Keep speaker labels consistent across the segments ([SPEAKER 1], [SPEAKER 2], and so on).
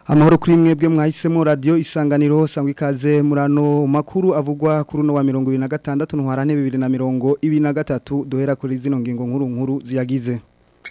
[SPEAKER 1] amahoro kuri mwebwe mwahisemo radio isanganiro sangwa ikaze murano makuru avugwa kuri no wa 2026 ntwarane 2023 duhera kuri zino ngingo nkuru nkuru ziyagize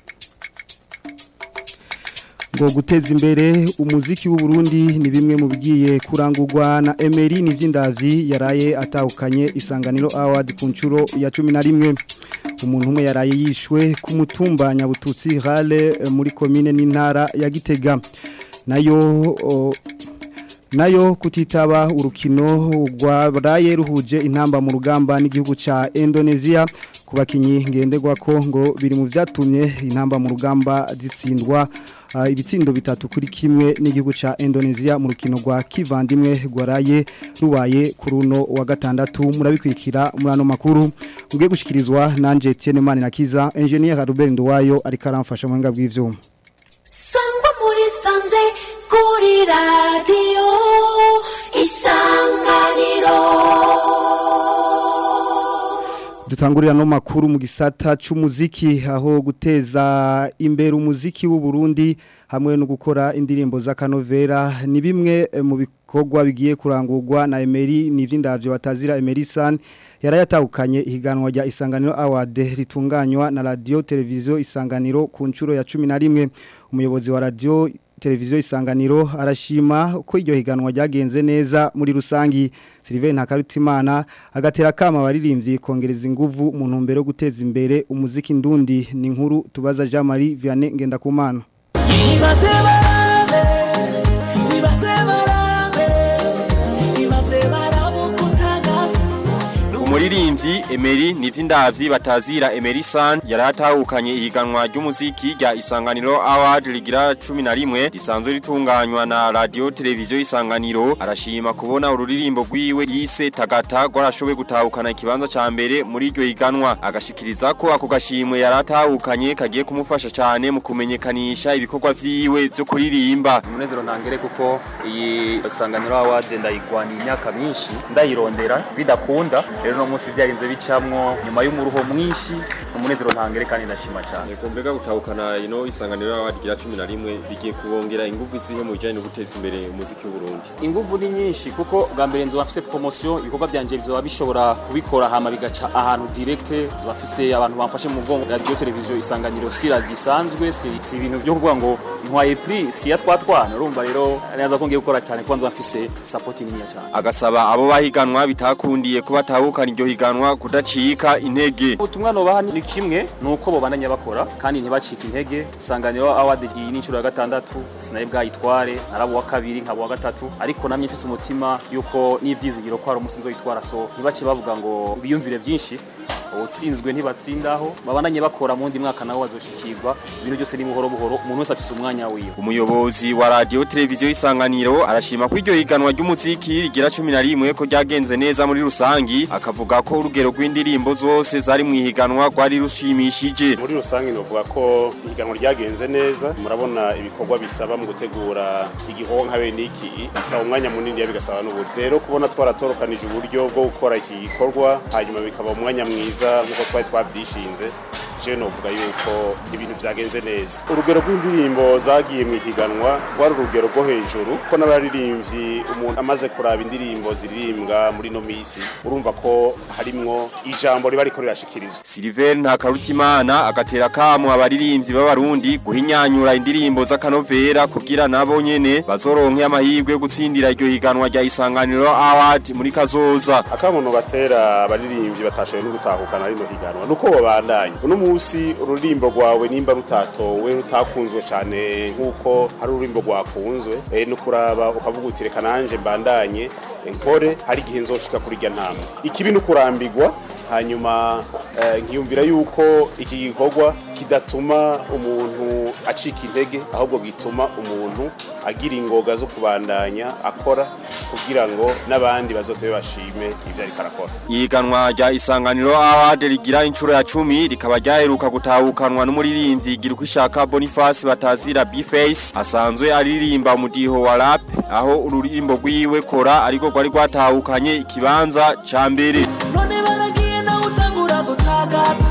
[SPEAKER 1] ngo guteza imbere umuziki w'u Burundi ni bimwe mu bigiye kurangurwa na Emery Nivyindavyi yaraye atahukanye isanganiro award ku ncuro ya 11 umuntu umwe yaraye yishwe ku mutumba nyabututsi Rale muri commune n'intara ya Gitega nayo o, nayo kutitaba urukino rwaraye ruhuje intamba mu rugamba n'igihugu ca Indonesia ku bakinyi ngenderwa ko ngo biri mu vyatumye intamba mu rugamba zitsindwa uh, ibitsindo bitatu kuri kimwe n'igihugu ca Indonesia mu rukino rwa kivandimwe rwaraye rubaye ku runo wa gatandatu murabikwikira murano makuru ngiye gushikirizwa nanje Etienne Manirakiza engineer Ruben Nduwayo ariko aramfasha mu hinga bw'ivyuma
[SPEAKER 2] sangwa muri sanze kuri radiyo isanganiro
[SPEAKER 1] dutangurira no makuru mu gisata c'umuziki aho guteza imbere umuziki w'u Burundi hamwe no gukora indirimbo z'akanovera ni bimwe mu bikorwa bigiye kurangurwa na Emery Nivyindavyo batazira Emery San yarayatahukanye ihiganwa rya Isanganiro Award ritunganywa na radio televiziyo Isanganiro ku ncuro ya 11 umuyobozi wa radio televiziyo isanganiro arashima ko iryo higanwa ryagenze neza muri rusangi Sylvain Ntakarutimana agatera kama abaririmbyi kongereza inguvu mu ntumbero yo guteza imbere umuziki ndundi ni inkuru tubaza Jean Marie Vianney Ngendakumana
[SPEAKER 3] Ibaze barabe Ibaze barabe Ibaze barabukutagasa
[SPEAKER 4] Umuririmbyi Emery Nivyindavyi batazira Emery San yaratahukanye ihiganwa ry'umuziki rya Isanganiro Award rigira 11 risanzwe ritunganywa na radio televiziyo Isanganiro arashima kubona ururirimbo rwiwe yise Tagata rwarashoboye gutahukana ikibanza ca mbere muri iryo higanwa agashikiriza ko ako gashimwe yaratahukanye kagiye kumufasha cyane mu kumenyekanisha ibikorwa vyiwe byo kuririmba
[SPEAKER 5] umunezero ntangere kuko iyi Isanganiro Award ndayigwana imyaka myinshi ndayirondera bidakunda rero no munsi byarinze bicamwo nyuma y'umuruho mwinshi umunezero ntangere kandi ndashima cyane
[SPEAKER 4] Kumbega gutahukana ino Isanganiro Award rigira 11 bigiye kubongera ingufu zihe mu bijanye no guteza imbere umuziki w'u Burundi
[SPEAKER 5] inguvu ni nyinshi kuko bwa mbere nzo bafise promotion ibikorwa byanje bizoba bishobora kubikora hama bigaca ahantu direct bafise abantu bamfashe mu mugongo radio televiziyo isanganiro si radio isanzwe si, si ibintu byo kuvuga ngo ntwaye prix si ya twatwana urumva rero neza ko ngiye gukora cyane kwanza bafise supporting niya cyane
[SPEAKER 4] agasaba abo bahiganwa bitakundiye kuba batahukana iryo higanwa kudacika intege
[SPEAKER 5] ubutumwa nobaha ni kimwe nuko bobananya bakora kandi ntibacike intege isanganiro award iyi ni inshuro ya gatandatu sinaye bwayitware narabo wa kabiri nkabo wa gatatu ariko namye mfise umutima yuko n'ivyizigiro ko hari umusinzo yitwara so ntibace bavuga ngo biyumvire byinshi utsinzwe ntibatsindaho babananye bakora mu ndi mwaka nawo bazoshikirwa ibintu byose ni buhoro buhoro umuntu wese afise umwanya wiwe
[SPEAKER 4] umuyobozi wa radio televiziyo isanganiro arashima ko iryo higanwa ry'umuziki rigira 11 ko ryagenze neza muri rusangi akavuga ko urugero rw'indirimbo zose zari mu higanwa rwari rushimishije
[SPEAKER 6] muri rusange novuga ko ihiganwa ryagenze neza murabona ibikorwa bisaba mu gutegura igikorwa nka bene iki bisaba umwanya munini bigasaba n'uburyo rero kubona twaratorokanije uburyo bwo gukora iki gikorwa hanyuma bikaba umwanya mwiza nk'uko twari twabyishinze je novuga yuko ibintu vyagenze neza urugero rw'indirimbo zagiye mu ihiganwa rwari urugero rwo hejuru ko n'abaririmbyi umuntu amaze kuraba indirimbo ziririmbwa muri no misi urumva ko harimwo ijambo riba riko rirashikirizwa
[SPEAKER 4] Silver Ntakarutimana agatera kamo abaririmbyi b'abarundi guhinyanyura indirimbo z'akanovera kugira nabo nyene bazoronke amahirwe yo gutsindira iryo higanwa rya Isanganiro Award muri kazoza
[SPEAKER 6] akamuntu batera abaririmbyi batashoboye no gutahukana rino higanwa nuko babandanye uno munsi ururimbo rwawe nimba rutatowe rutakunzwe cyane nk'uko hari ururimbo rwakunzwe eh, no kuraba ukavuga uti reka nanje mbandanye nkore hari igihe nzoshika kuri irya ntama ikibi no kurambirwa hanyuma eh, nkiyumvira yuko iki gikorwa kidatuma umuntu acika intege ahubwo gituma umuntu agira ingoga zo kubandanya akora kugira ngo n'abandi bazote bashime ivyo ariko arakora
[SPEAKER 4] Ihiganwa rya Isanganiro Award rigira inshuro ya 10 rikaba ryaheruka gutahukanwa n'umuririmbyi Giruko ishaka Boniface batazira B-Face asanzwe aririmba umudiho wa rap aho ururirimbo rwiwe kora ariko rwari rwatahukanye ikibanza ca mbere
[SPEAKER 3] none baragiye nawe utangura gutagata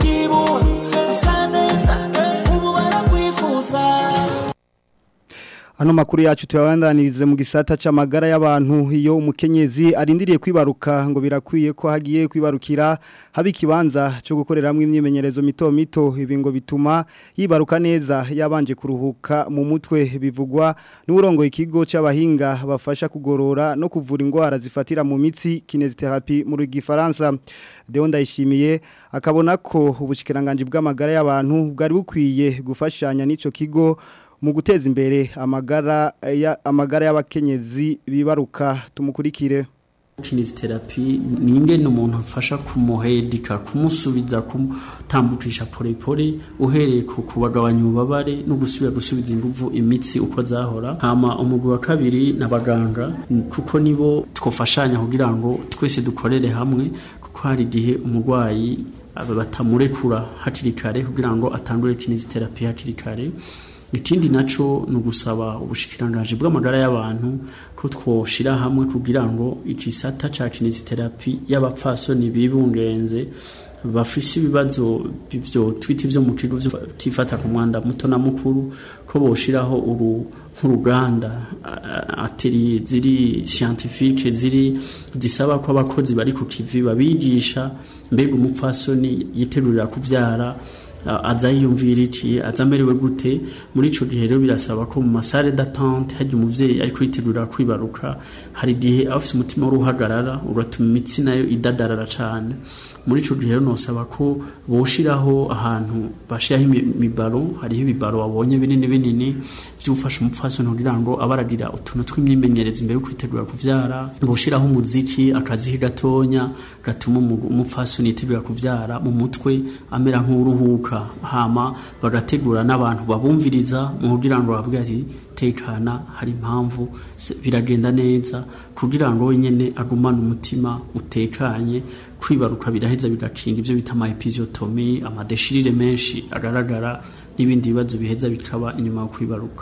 [SPEAKER 3] kubyibura bisa neza ubu barakwifuza
[SPEAKER 1] Ano makuru yacu tuyabandanirize mu gisata c'amagara y'abantu iyo umukenyezi arindiriye kwibaruka ngo birakwiye ko hagiye kwibarukira haba ikibanza cyo gukoreramwe imyimenyerezo mito mito ibi ngo bituma yibaruka neza yabanje kuruhuka mu mutwe bivugwa n'urongo ikigo c'abahinga bafasha kugorora no kuvura indwara zifatira mu mitsi kinesiotherapy mu gifaransa Deo ndayishimiye akabona ko ubushikiranganje bw'amagara y'abantu bwari bukwiye gufashanya n'ico kigo mu guteza imbere amagara ya amagara y'abakenyezi bibaruka tumukurikire
[SPEAKER 7] kinesiterapi ni ingene umuntu afasha kumuhedika kumusubiza kumutambukisha porepore uhereye ku kubagabanya ububabare no gusubira gusubiza inguvu imitsi uko zahora hama umugwi wa kabiri n'abaganga kuko nibo twofashanya kugira ngo twese dukorere hamwe kuko hari igihe umurwayi batamurekura hakiri kare kugira ngo atangure kinesiterapi hakiri kare ikindi naco ni ugusaba ubushikirangaje bw'amagara y'abantu ko twoshira hamwe kugira ngo igisata ca kinesiterapi y'abapfasoni bibungenze bafise ibibazo bivyo twita ivyo mu kigo vyo tifata ku mwanda muto na mukuru ko boshiraho uru nk'uruganda atelier ziri scientifique ziri zisaba ko abakozi bari ku kivi babigisha mbega umupfasoni yitegurira kuvyara aza yiyumvira iki aza amerewe gute muri ico gihe rero birasaba ko mu masare d'attente hajya umuvyeyi ari kwitegurira kwibaruka hari igihe aba afise umutima w'uruhagarara ugatuma imitsi nayo idadarara cane muri ico gihe rero nosaba ko boshiraho ahantu bashiraho imibaro hariho ibibaro wabonye binini binini vy'ufasha umupfasoni kugira ngo abaragira utuntu tw'imyimenyerezo imbere yo kwitegura kuvyara boshiraho umuziki akazihi gatonya gatuma umupfasoni yitegura kuvyara mu mutwe amera nk'uruhuka hama bagategura n'abantu babumviriza mu kugira ngo bavuge ati tekana hari impamvu biragenda neza kugira ngo wenyene agumane umutima utekanye kwibaruka biraheza bigacinga ivyo bita ama episiotomy amadeshirire menshi agaragara n'ibindi bibazo biheza bikaba inyuma yo kwibaruka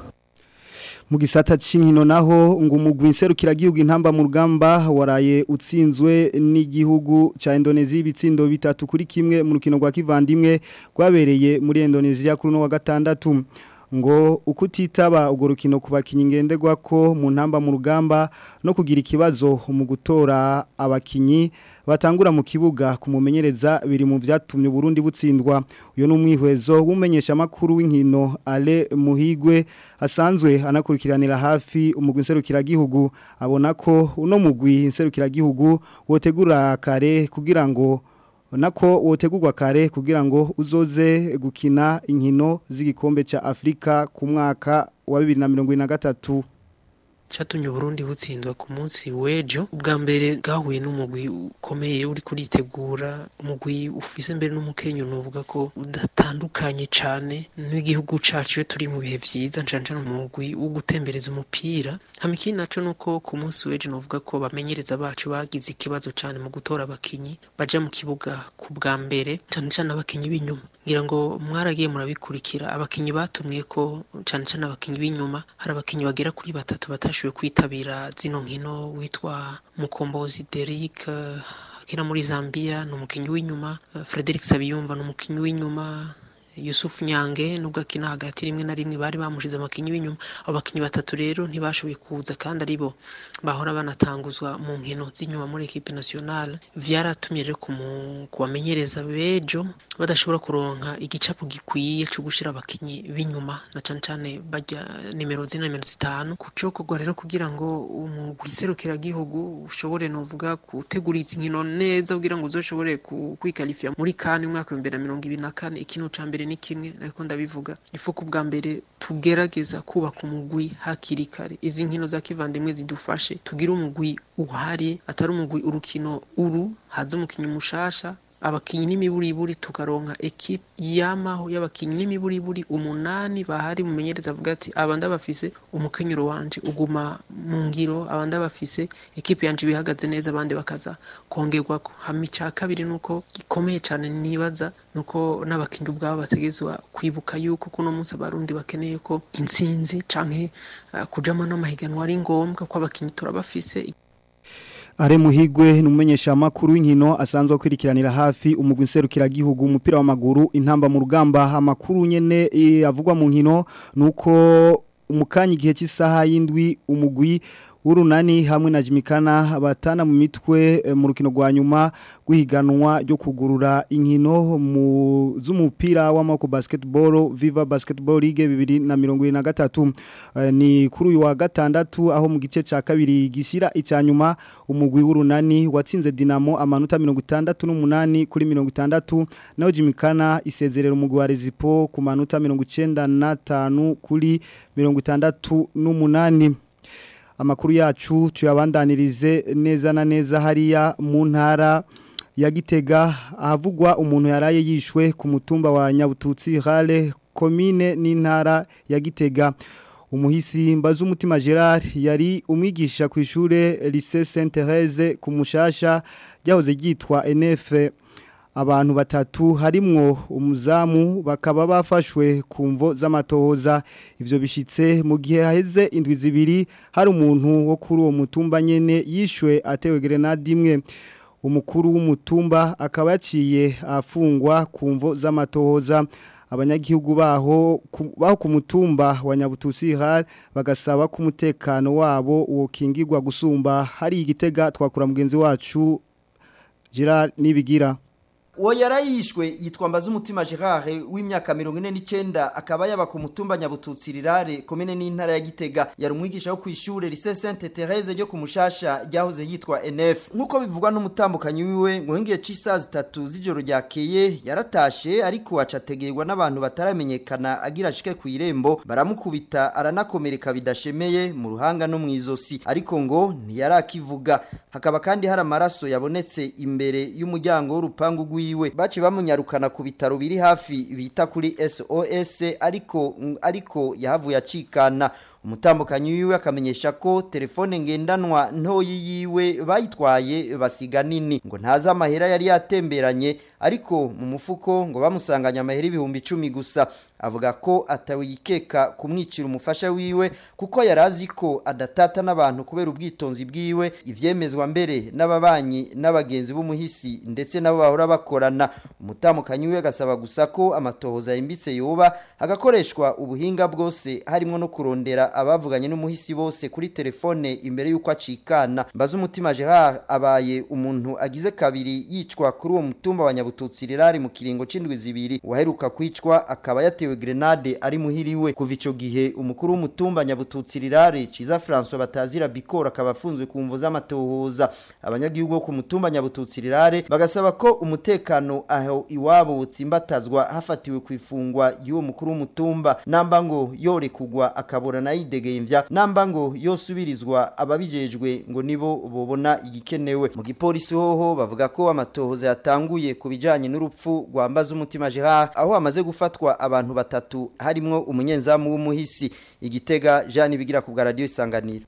[SPEAKER 1] mu gisata c'inkino naho ngo umugwi nserukiragihugu intamba mu rugamba waraye utsinzwe n'igihugu ca Indonesia ibitsindo bitatu kuri kimwe mu rukino rwa kivandimwe rwabereye muri Indonesia kuri no wa gatandatu ngo ukutitaba urwo rukino ku bakinnyi ngenderwa ko mu ntamba mu rugamba no kugira ikibazo mu gutora abakinnyi batangura mu kibuga kumumenyereza biri mu byatumye Burundi butsindwa uyo numwihwezo w'umenyesha makuru w'inkino Ale Muhigwe asanzwe anakurikiranira hafi umugwi nserukira gihugu abona ko uno mugwi nserukira gihugu wotegura kare kugira ngo nako wotegurwa kare kugira ngo uzoze gukina inkino z'igikombe ca Afrika ku mwaka wa 2023
[SPEAKER 8] cyatumye Burundi butsindwa ku munsi w'ejo ubwa mbere bwahuye n'umugwi ukomeye uri kuritegura umugwi ufise mbere n'umukenyo nuvuga ko udatandukanye cyane n'igihugu cacu iyo turi mu bihe vyiza ncanca umugwi wo gutembereza umupira hama ikindi naco nuko ku munsi w'ejo nuvuga ko bamenyereza bacu bagize ikibazo cyane mu gutora abakinyi baja mu kibuga ku bwa mbere cyane cyane abakinyi b'inyuma ngira ngo mwaragiye murabikurikira abakinyi batumwe ko cyane cyane abakinyi b'inyuma hari abakinyi bagera kuri batatu batashoboye kwitabira zino nkino witwa mukombozi Derrick akina muri Zambia ni umukinyi w'inyuma Frederick Sabiyumva ni umukinyi w'inyuma Yusuf Nyange nubwo akina hagati rimwe na rimwe bari bamushize amakinyi w'inyuma abo bakinyi batatu rero ntibashoboye kuza kandi aribo bahora banatanguzwa mu nkino z'inyuma muri equipe nationale vyaratumye rero kubamenyereza bejo badashobora kuronka igicapo gikwiye cyo gushira abakinyi b'inyuma na cane cane bajya nimero zine nimero zitanu kucokorwa rero kugira ngo umugwi serukiragihugu ushobore novuga gutegura izi nkino neza kugira ngo uzoshobore kwikalifia muri kane umwaka wa 2024 ikintu ca mbere ni kimwe ariko ndabivuga ifuko bwa mbere tugerageza kubaka umugwi hakiri kare izi nkino za kivandimwe zidufashe tugire umugwi uhari atari umugwi urukino uru haza umukinyi mushasha abakinyi n'imiburiburi tukaronka ekipe yamaho y'abakinyi n'imiburiburi umunani bahari mumenyereza avuga ati aba ndabafise umukenyero wanje uguma mu ngiro aba ndabafise ekipe yanje bihagaze neza abandi bakaza kongerwako hama ica kabiri nuko gikomeye cane nibaza nuko n'abakinyi ubwabo bategezwa kwibuka yuko kuno munsi abarundi bakeneye ko intsinzi canke uh, kujamo n'amahiganwa ari ngombwa ko abakinyi turabafise
[SPEAKER 1] Are muhigwe numumenyesha makuru w'inkino asanzwe kwirikiranira hafi umugwi nserukira gihugu umupira w'amaguru intamba mu rugamba amakuru nyene avugwa mu nkino nuko umukanya igihe cy'isaha y'indwi umugwi urunani hamwe na Jimikana batana mu mitwe eh, mu rukino rwa nyuma guhiganwa ryo kugurura inkino mu z'umupira w'amako basketball Viva Basketball League 2023 Eh, ni kuri uyu wa gatandatu aho mu gice ca kabiri gishira icya nyuma umugwi w'urunani watsinze Dinamo amanota 68 kuri 60 naho Jimikana isezerera umugwi wa Rezipo ku manota 95 kuri 68 amakuru yacu tuyabandanirize neza na neza hariya mu ntara ya Gitega ahavugwa umuntu yaraye yishwe ku mutumba wa Nyabututsi Rale komine n'intara ya Gitega umuhisi mbaza umutima Gerard yari umwigisha ku ishure Lycée Sainte Thérèse ku mushasha ryahoze ryitwa NF abantu batatu harimwo umuzamu bakaba bafashwe ku mvo z'amatohoza ivyo bishitse mu gihe haheze indwi zibiri hari umuntu wo kuri uwo mutumba nyene yishwe atewe grenade imwe umukuru w'umutumba akaba yaciye afungwa ku mvo z'amatohoza abanyagihugu baho ku- baho ku mutumba wa Nyabutusi har bagasaba ko umutekano wabo wokingirwa gusumba hari igitega twakura mugenzi wacu Gerard Nibigira
[SPEAKER 9] uwo yarayishwe yitwa Mbazumutima Gerard w'imyaka 49 akaba yaba ku mutumba Nyabututsi rirare komine n'intara ya Gitega yari umwigisha wo kwishure Lycée Sainte Thérèse ryo ku mushasha ryahoze yitwa NF nkuko bivugwa n'umutambukanyi wiwe ngo ngiye cisa zitatu z'ijoro ryakeye yaratashe ariko acategerwa n'abantu bataramenyekana agira ashike ku irembo baramukubita aranakomereka bidashemeye mu ruhanga no mu izosi ariko ngo ntiyarakivuga hakaba kandi hari amaraso yabonetse imbere y'umuryango w'urupangu rwiwe baci bamunyarukana ku bitaro biri hafi bita kuri SOS ariko ariko yahavuye acikana umutambukanyi wiwe akamenyesha ko telefone ngendanwa ntoyi yiwe bayitwaye basiga nini ngo ntazi amahera yari yatemberanye ariko mu mufuko ngo bamusanganye amahera ibihumbi icumi gusa avuga ko atawikeka kumwicira umufasha wiwe kuko yari azi ko adatata n'abantu kubera ubwitonzi bwiwe ivyemezwa mbere n'ababanyi n'abagenzi b'umuhisi ndetse nabo bahora bakorana umutamukanyi we agasaba gusa ko amatohoza yimbitse yoba agakoreshwa ubuhinga bwose harimo no kurondera abavuganye n'umuhisi bose kuri telefone imbere y'uko acikana mbaza umutima Gerard abaye umuntu agize kabiri yicwa kuri uwo mutumba wa Nyabututsi rirari mu kiringo c'indwi zibiri waheruka kwicwa akaba yatewe grenade ari muhiriwe kuva ico gihe umukuru w'umutumba Nyabututsi rirare Ciza François batazira bikora akaba afunzwe ku mvu z'amatohoza abanyagihugu bo ku mutumba Nyabututsi rirare bagasaba ko umutekano aho iwabo utsimbatazwa hafatiwe ku ifungwa y'uwo mukuru w'umutumba namba ngo yore kugwa akabora nayidegemvya namba ngo yosubirizwa ababijejwe ngo nibo bobona igikenewe mu gipolisi hoho bavuga ko amatohoza yatanguye ku bijanye n'urupfu rwambaza umutima Gerard aho amaze gufatwa abantu batatu harimwo umunyenzamu w'umuhisi igitega Jean bigira ku bwa radio isanganiro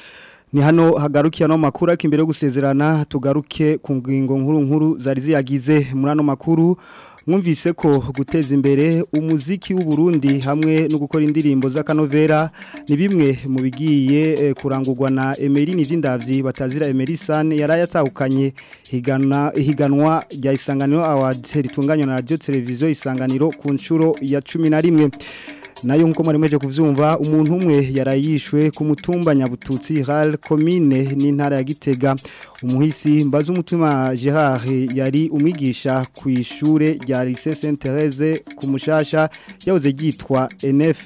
[SPEAKER 1] Ni hano hagarukiye no makuru ariko imbere yo gusezerana tugaruke ku ngingo nkuru nkuru zari ziyagize muri ano makuru mwumvise ko guteza imbere umuziki w'u Burundi hamwe no gukora indirimbo z'akanovera ni bimwe mu bigiye eh, kurangurwa na Emery Nivindavyi batazira Emery San yarayatahukanye higana higanwa rya Isanganiro Awards ritunganywa na Radio Television Isanganiro ku nshuro ya 11 nayo nkuko mwari mweje kuvyumva umuntu umwe yarayishwe ku mutumba Nyabututsi Ral commune n'intara ya Gitega umuhisi mbaza umutima Gerard yari umwigisha ku ishure rya Lycée Sainte Thérèse ku mushasha yahoze gitwa NF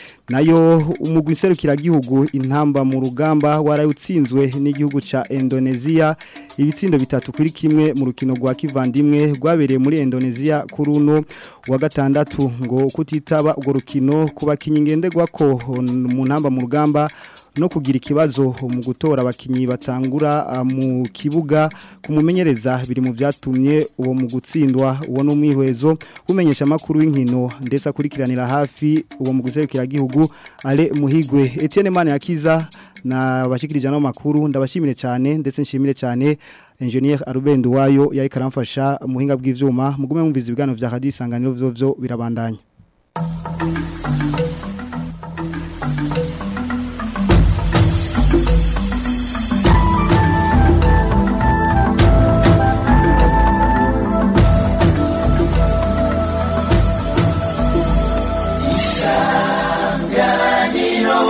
[SPEAKER 1] nayo umugwi serukira gihugu intamba mu rugamba warayutsinzwe n'igihugu ca Indonesia ibitsindo bitatu kuri kimwe mu rukino rwa kivandimwe rwabereye muri Indonesia kuri uno wa gatandatu ngo kutitaba urwo rukino kuba kinyengendegwa ko mu ntamba mu rugamba no kugira ikibazo mu gutora abakinyi batangura ah, mu kibuga kumumenyereza biri mu byatumye uwo mu gutsindwa uwo n'umwihwezo umenyesha makuru w'inkino ndetse akurikiranira hafi uwo mu guserukira gihugu ale muhigwe Etienne Mane yakiza na bashikirije no makuru ndabashimire cyane ndetse nshimire cyane Engineer Arubendo wayo yari karamfasha muhinga bw'ivyuma mugume mumviza ibiganiro vya Radio Isanganiro vyo vyo birabandanya
[SPEAKER 3] isanganiro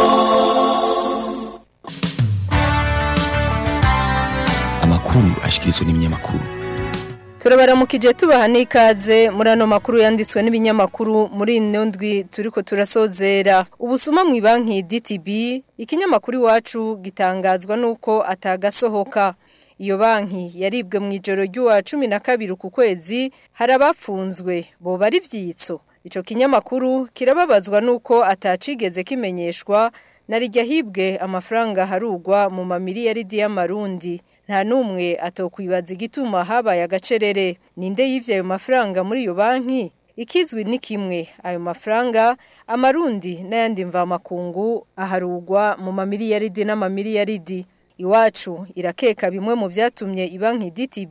[SPEAKER 10] amakuru ashikirizwa n'ibinyamakuru
[SPEAKER 11] turabaramukije tubaha n'ikaze muri ano makuru yanditswe n'ibinyamakuru muri ino ndwi turiko turasozera ubusuma mu banki DTB ikinyamakuru iwacu gitangazwa nuko atagasohoka iyo banki yaribwe mu ijoro ry'uwa cumi na kabiri ku kwezi hari abafunzwe boba ari ibyitso icyo kinyamakuru kirababazwa nuko atacigeze kimenyeshwa na rijya hibwe amafaranga harugwa mu mamiliyaridi y'amarundi nta n'umwe atokwibaza igituma habaye agacerere ninde yibye ayo mafaranga muri iyo banki ikizwi ni kimwe ayo mafaranga amarundi n'ayandi mvamakungu aharugwa mu mamiliyaridi n'amamiliyaridi iwacu irakeka bimwe mu byatumye ibanki DTB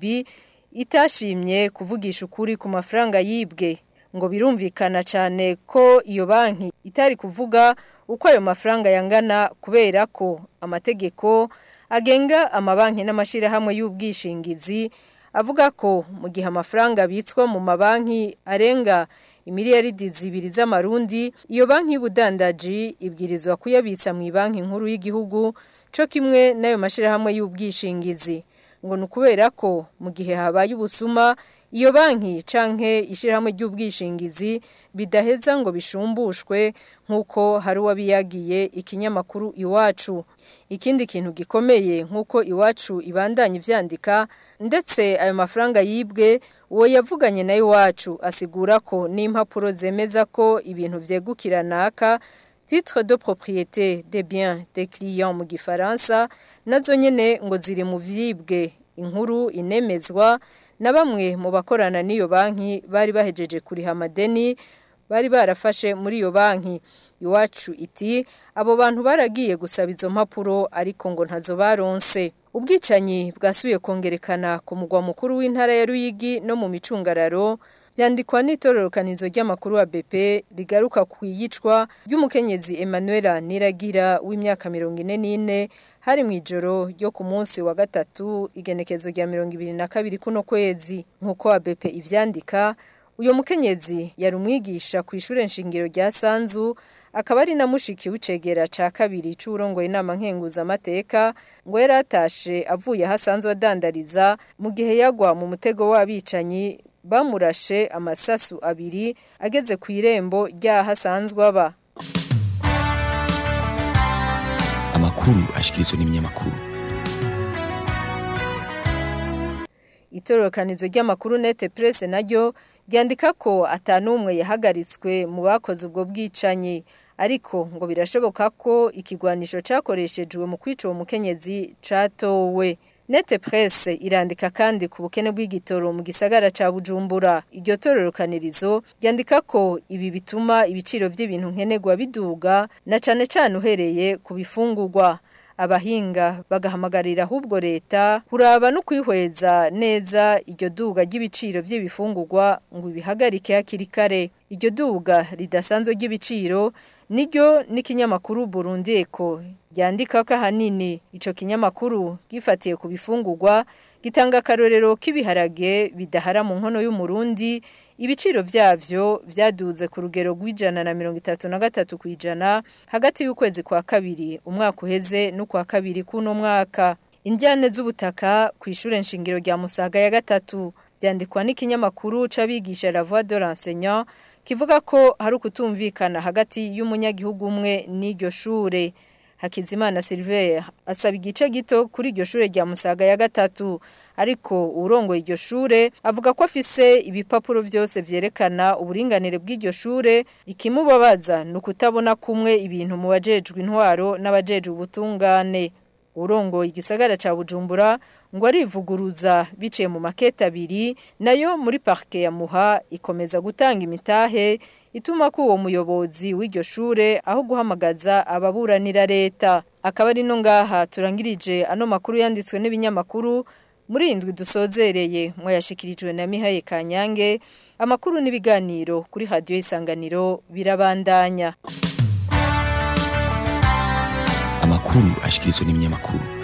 [SPEAKER 11] itashimye kuvugisha ukuri ku mafaranga yibwe ngo birumvikana cyane ko iyo banki itari kuvuga uko ayo mafaranga yangana kubera ko amategeko agenga amabanki n'amashyirahamwe y'ubwishingizi avuga ko mu gihe amafaranga abitswa mu mabanki arenga imiliyaridi zibiri z'amarundi iyo banki y'ubudandaji ibwirizwa kuyabitsa mu banki nkuru y'igihugu cyo kimwe n'ayo mashyirahamwe y'ubwishingizi ngo ni ukubera ko mu gihe habaye ubusuma iyo banki canke ishyirahamwe ry'ubwishingizi bidaheza ngo bishumbushwe nk'uko hari uwabiyagiye ikinyamakuru iwacu ikindi kintu gikomeye nk'uko iwacu ibandanya ivyandika ndetse ayo mafaranga yibwe uwo yavuganye na iwacu asigura ko n'impapuro zemeza ko ibintu vyegukira naka titre de propriété des biens des clients mu gifaransa nazo nyene ngo ziri mu vyibwe inkuru inemezwa na bamwe mu bakorana n'iyo banki bari bahejeje kuriha amadeni bari barafashe muri iyo banki iwacu iti abo bantu baragiye gusaba izo mpapuro ariko ngo ntazo baronse ubwicanyi bwasubiye kongerekana ku mugwa mukuru w'intara ya Ruyigi no mu micungararo byandikwa n'itororokanizo ry'amakuru wa BP rigaruka ku iyicwa ry'umukenyezi Emmanuel Niragira w'imyaka 44 hari mu ijoro ryo ku munsi wa gatatu igenekezo rya 22 kuno kwezi nkuko wa BP ivyandika uyo mukenyezi yari umwigisha ku ishure nshingiro rya Sanzu akaba ari na mushiki w'icegera ca kabiri c'urongoye inama nkenguza amateka ngo yaratashe avuye hasanzwe adandariza mu gihe yagwa mu mutego w'abicanyi bamurashe amasasu abiri ageze ku irembo ry'aho asanzwe aba
[SPEAKER 10] amakuru ashikirizwa n'ibinyamakuru
[SPEAKER 11] itororokanizo ry'amakuru nete press naryo ryandika ko atanumwe yahagaritswe mu bakoze ubwo bwicanyi ariko ngo birashoboka ko ikigwanisho cakoreshejwe mu kwica uwo mukenyezi catowe Nete presse irandika kandi ku bukene bw'igitoro mu gisagara ca Bujumbura. Iryo tororokanirizo ryandika ko ibi bituma ibiciro by'ibintu nkenerwa biduga na cane cane uhereye ku bifungurwa. Abahinga bagahamagarira ahubwo leta kuraba no kwihweza neza iryo duga ry'ibiciro by'ibifungurwa ngo ibihagarike hakiri kare. Iryo duga ridasanzwe ry'ibiciro niryo n'ikinyamakuru Burundi Eco ryandika ko ahanini ico kinyamakuru gifatiye ku bifungurwa gitanga akarorero k'ibiharage bidahara mu nkono y'umurundi ibiciro vyavyo vyaduze ku rugero rw'ijana na mirongo itatu na gatatu kw'ijana hagati y'ukwezi kwa kabiri umwaka uheze n'ukwa kabiri kuno mwaka indyane z'ubutaka ku ishure nshingiro rya Musaga ya gatatu vyandikwa n'ikinyamakuru c'abigisha La Voix de l'enseignant kivuga ko hari ukutumvikana hagati y'umunyagihugu umwe n'iryo shure Hakizimana Silver asaba igice gito kuri iryo shure rya Musaga ya gatatu ariko urongoye iryo shure avuga ko afise ibipapuro vyose vyerekana uburinganire bw'iryo shure ikimubabaza nukutabona kumwe ibintu mu bajejwe intwaro n'abajejwe ubutungane urongoye igisagara ca Bujumbura ngo arivuguruza biciye mu makete abiri nayo muri parke ya Muha ikomeza gutanga imitahe ituma ko uwo muyobozi w'iryo shure aho guhamagaza ababuranira leta akaba ari no ngaha turangirije ano makuru yanditswe n'ibinyamakuru muri indwi dusozereye mwayashikirijwe na Mihaye Kanyange amakuru n'ibiganiro kuri radio isanganiro birabandanya
[SPEAKER 10] amakuru ashikirizwa n'ibinyamakuru